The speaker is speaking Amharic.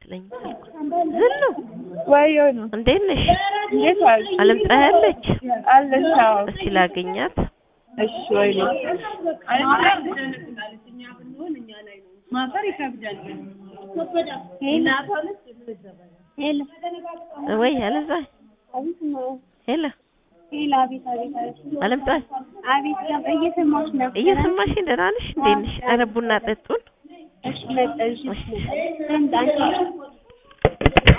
አይመስለኝም ስልኩ። ዝሉ ወዮ ነው። እንዴት ነሽ? እንዴት ዋልሽ? አለም ፀሐይ አለች? አለች። አዎ። እስኪ ላገኛት። እሺ። ወይ ነው። ማፈር ይከብዳል። ሄሎ ወይ አለም ፀሐይ አቤት ነው። ሄሎ ሄሎ አቤት አቤት አቤት አለም ፀሐይ አቤት ነው። እየሰማሁሽ ነው። እየሰማሽኝ ደህና ነሽ? እንዴት ነሽ? ኧረ ቡና ጠጡን። እሺ መጣሽ። እንዴ አንቺ